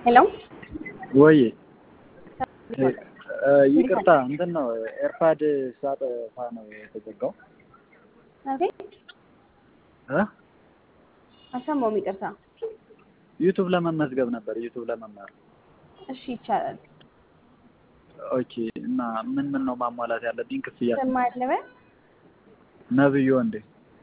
ሄሎ ወይ ይቅርታ እንትን ነው ኤርፓድ ሳጠፋ ነው የተዘጋው። አቤት እ አልሰማሁም፣ ይቅርታ። ዩቱብ ለመመዝገብ ነበር ዩቱብ ለመማር። እሺ ይቻላል። ኦኬ እና ምን ምን ነው ማሟላት ያለብኝ ክፍያ? ስም አለበ ነብዩ ወንዴ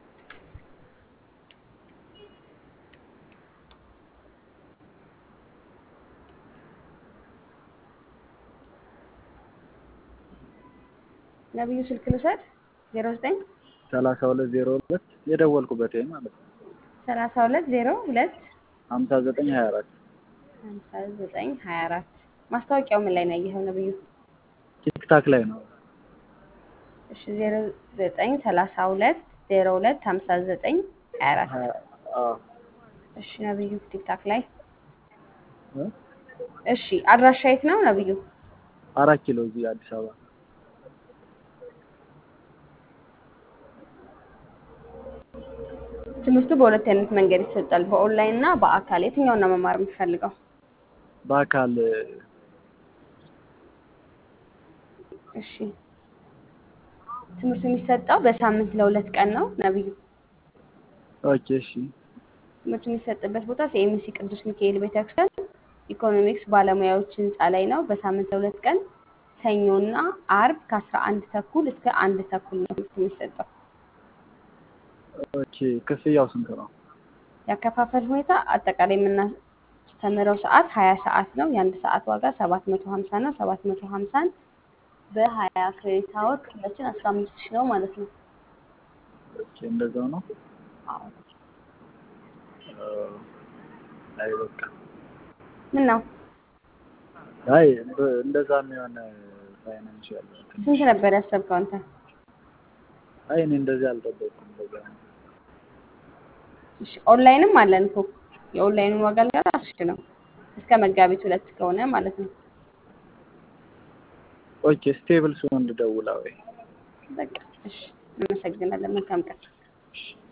ነብዩ ስልክ ልውሰድ። ዜሮ ዘጠኝ ሰላሳ ሁለት ዜሮ ሁለት የደወልኩበት ይሄ ማለት ነው ሰላሳ ሁለት ዜሮ ሁለት ሀምሳ ዘጠኝ ሀያ አራት ሀምሳ ዘጠኝ ሀያ አራት ማስታወቂያው ምን ላይ ነው ያየኸው ነብዩ? ቲክታክ ላይ ነው። እሺ ዜሮ ዘጠኝ ሰላሳ ሁለት ዜሮ ሁለት ሀምሳ ዘጠኝ ሀያ አራት ሀያ- አዎ። እሺ ነብዩ ቲክታክ ላይ እ? እሺ አድራሻ የት ነው ነብዩ? አራት ኪሎ እዚህ አዲስ አበባ ትምህርቱ በሁለት አይነት መንገድ ይሰጣል፣ በኦንላይን እና በአካል። የትኛውን ነው መማር የምትፈልገው? በአካል እሺ ትምህርቱ የሚሰጠው በሳምንት ለሁለት ቀን ነው ነብዩ። ኦኬ እሺ ትምህርቱ የሚሰጥበት ቦታ ሲኤምሲ ቅዱስ ሚካኤል ቤተክርስቲያን ኢኮኖሚክስ ባለሙያዎች ህንፃ ላይ ነው። በሳምንት ለሁለት ቀን ሰኞና አርብ ከአስራ አንድ ተኩል እስከ አንድ ተኩል ነው ትምህርት የሚሰጠው። ኦኬ ክፍያው ስንት ነው? ያከፋፈል ሁኔታ አጠቃላይ የምናስተምረው ሰዓት ሀያ ሰዓት ነው። የአንድ ሰዓት ዋጋ ሰባት መቶ ሀምሳ ነው። ሰባት መቶ ሀምሳን በሀያ ክሬዲት አወር ክፍላችን አስራ አምስት ሺህ ነው ማለት ነው። ኦኬ እንደዛው ነው። አዎ። እ፣ አይ በቃ ምን ነው አይ በ- እንደዛ የሚሆን ፋይናንሻል ስንት ነበር ያሰብከው አንተ? አይ እኔ እንደዚህ አልጠበቅኩም። እንደዛ ነው። እሺ ኦንላይንም አለን እኮ የኦንላይኑን ዋጋ ልንገር አስር ሺህ ነው እስከ መጋቢት ሁለት ከሆነ ማለት ነው። ኦኬ ስቴብል ሲሆን ልደውላ ወይ በቃ እሺ፣ እናመሰግናለን። መልካም ቀን። እሺ